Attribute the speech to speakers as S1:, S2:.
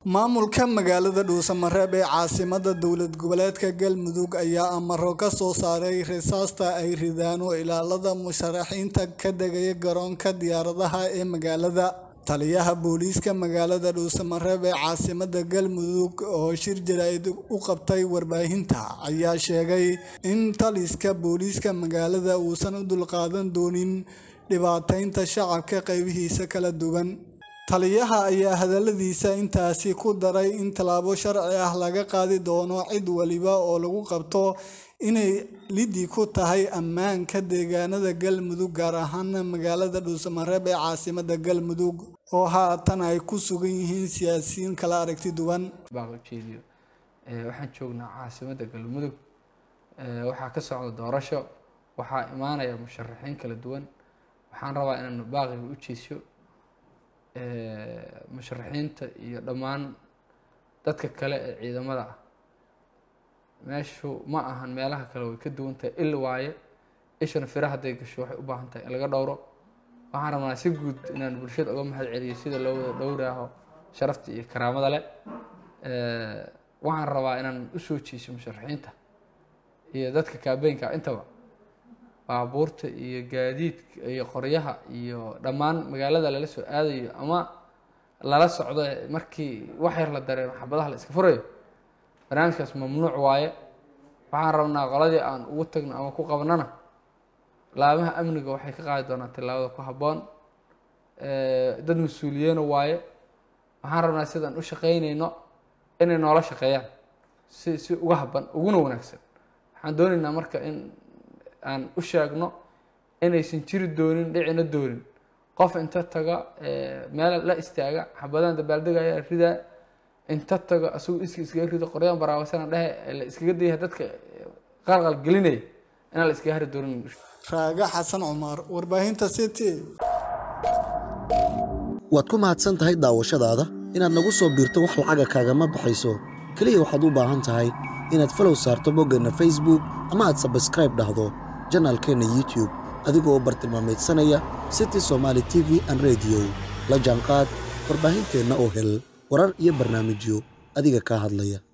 S1: maamulka magaalada dhuusamareeb ee caasimada dowlad goboleedka galmudug ayaa amaro ka soo saaray rasaasta ay ridaan oo ilaalada musharaxiinta ka degaya garoonka diyaaradaha ee magaalada taliyaha booliiska magaalada dhuusamareeb ee caasimada galmudug oo shir jaraa'id u qabtay warbaahinta ayaa sheegay in taliska booliiska magaalada uusan u dulqaadan doonin dhibaateynta shacabka qaybihiisa kala duwan taliyaha ayaa hadaladiisa intaasi ku daray in tallaabo sharci ah laga qaadi doono cid waliba oo lagu qabto inay lidi ku tahay ammaanka deegaanada galmudug gaar ahaana magaalada dhuusamareeb ee caasimada galmudug oo haatan ay ku sugan yihiin siyaasiyiin kala aragti duwan
S2: baaqjeediyo waxaan joognaa caasimada galmudug waxaa ka socda doorasho waxaa imaanaya musharaxiin kala duwan waxaan rabaa inaan baaqiga u jeesyo musharaxiinta iyo dhammaan dadka kale ee ciidamada ah meeshu ma ahan meelaha kale way ka duwan tahay il waaye ishana fira hadday gasho waxay u baahan tahay in laga dhowro waxaan rabnaa si guud inaan bulshada uga mahad celiyo sida loo wada dhowraaho sharafta iyo karaamada leh waxaan rabaa inaan usoo jeeso musharaxiinta iyo dadka kaabeynka intaba baabuurta iyo gaadiidka iyo qoryaha iyo dhammaan magaalada lala soo aadayo ama lala socdo markii wax yar la dareemo xabadaha la iska furayo barnaamijkaas mamnuuc waaye waxaan rabnaa qoladii aan ugu tagno ama ku qabnana laamaha amniga waxay ka qaadi doonaan tillaabada ku habboon dad mas-uuliyeena waaye waxaan rabnaa sidaan u shaqeyneyno inay noola shaqeeyaan si si uga habban uguna wanaagsan waxaan dooneynaa marka in aan u sheegno inaysan jiri doonin dhicina doonin qof inta taga meel la istaaga xabadaan dabaaldegaya ridaa inta tago asagu iska iskaga rido qoryaan baraawasana dhehe la iskaga daya dadka qalqal gelinaya inaan la iskaga hari doonin
S1: raaga xasan cumar warbaahinta city
S3: waad ku mahadsan tahay daawashadaada inaad nagu soo biirto wax lacaga kaagama baxayso keliya waxaad u baahan tahay inaad falow saarto boggeenna facebook ama aad sabskraib dhahdo janaalkeenna youtube adigoo bartilmaamaydsanaya city somaali t v an rediyo la jaanqaad warbaahinteenna oo hel warar iyo barnaamijyo adiga kaa hadlaya